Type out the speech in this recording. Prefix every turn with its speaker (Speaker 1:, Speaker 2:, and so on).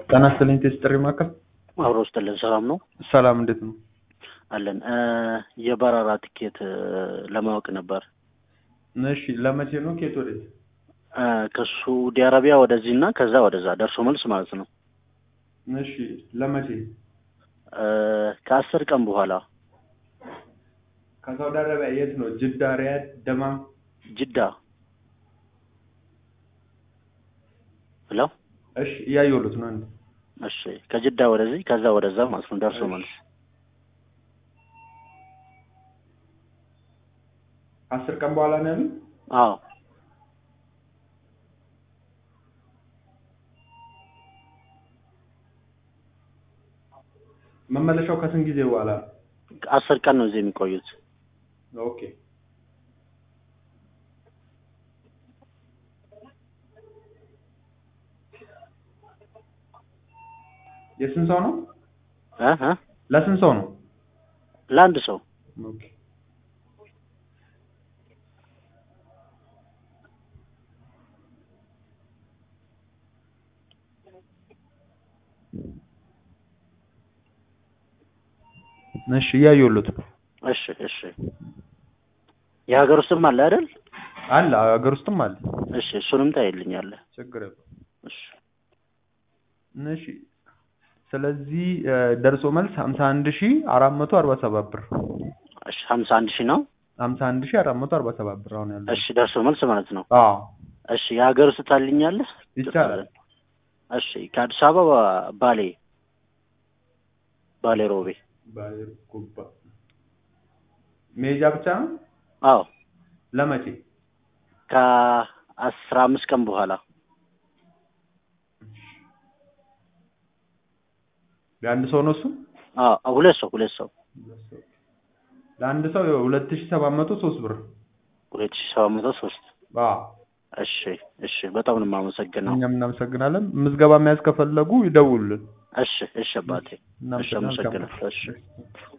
Speaker 1: ጤና ይስጥልኝ ቴስት ጥሪ ማዕከል
Speaker 2: አብሮ ውስጥልን ሰላም ነው
Speaker 1: ሰላም እንዴት ነው
Speaker 2: አለን እ የበረራ ትኬት እ ለማወቅ ነበር
Speaker 1: እሺ ለመቼ ነው ኬት ወዴት
Speaker 2: እ ከሳዑዲ አረቢያ ወደዚህ እና ከዛ ወደዛ ደርሶ መልስ ማለት ነው
Speaker 1: እሺ ለመቼ
Speaker 2: እ ከአስር ቀን በኋላ
Speaker 1: ከሳውዲ አረቢያ የት ነው ጅዳ ሪያድ ደማም
Speaker 2: ጅዳ ሄሎ
Speaker 1: እሺ እያየሁት ነው አንድ
Speaker 2: እሺ ከጅዳ ወደዚህ ከዛ ወደዛ ማለት ነው ደርሶ መልስ
Speaker 1: አስር ቀን በኋላ ነው ያሉት
Speaker 2: አዎ
Speaker 1: መመለሻው ከስንት ጊዜ በኋላ ነው
Speaker 2: አስር ቀን ነው እዚህ የሚቆዩት
Speaker 1: ኦኬ የስንት ሰው ነው
Speaker 2: እ እ
Speaker 1: ለስንት ሰው ነው
Speaker 2: ለአንድ ሰው
Speaker 1: ኦኬ እሺ እያየሁት ነው
Speaker 2: እሺ እሺ የሀገር ውስጥም አለ አይደል
Speaker 1: አለ ሀገር ውስጥም አለ
Speaker 2: እሺ እሱንም ታይልኛለህ
Speaker 1: ችግር የለውም
Speaker 2: እሺ
Speaker 1: እሺ ስለዚህ እ ደርሶ መልስ ሀምሳ አንድ ሺ አራት መቶ አርባ ሰባት ብር
Speaker 2: እሺ ሀምሳ አንድ ሺህ ነው
Speaker 1: ሀምሳ አንድ ሺ አራት መቶ አርባ ሰባት ብር አሁን ያለው
Speaker 2: እሺ ደርሶ መልስ ማለት ነው
Speaker 1: አዎ
Speaker 2: እሺ የሀገር ውስጥ ታልኛለህ
Speaker 1: ይቻላል
Speaker 2: እሺ ከአዲስ አበባ ባሌ ባሌ ሮቤ
Speaker 1: ባሌ ጉባ መሄጃ ብቻ ነው
Speaker 2: አዎ
Speaker 1: ለመቼ
Speaker 2: ከአስራ አምስት ቀን በኋላ
Speaker 1: ለአንድ ሰው ነው እሱ
Speaker 2: አዎ ሁለት ሰው ሁለት ሰው
Speaker 1: ለአንድ ሰው ሁለት ሺ ሰባት መቶ ሶስት ብር
Speaker 2: ሁለት ሺህ ሰባት መቶ ሶስት
Speaker 1: አዎ
Speaker 2: እሺ እሺ በጣም ነው የማመሰግነው
Speaker 1: እኛም እናመሰግናለን ምዝገባ መያዝ ከፈለጉ ይደውሉልን
Speaker 2: እሺ እሺ አባቴ እሺ
Speaker 1: እናመሰግናለን
Speaker 2: አመሰግናለሁ እሺ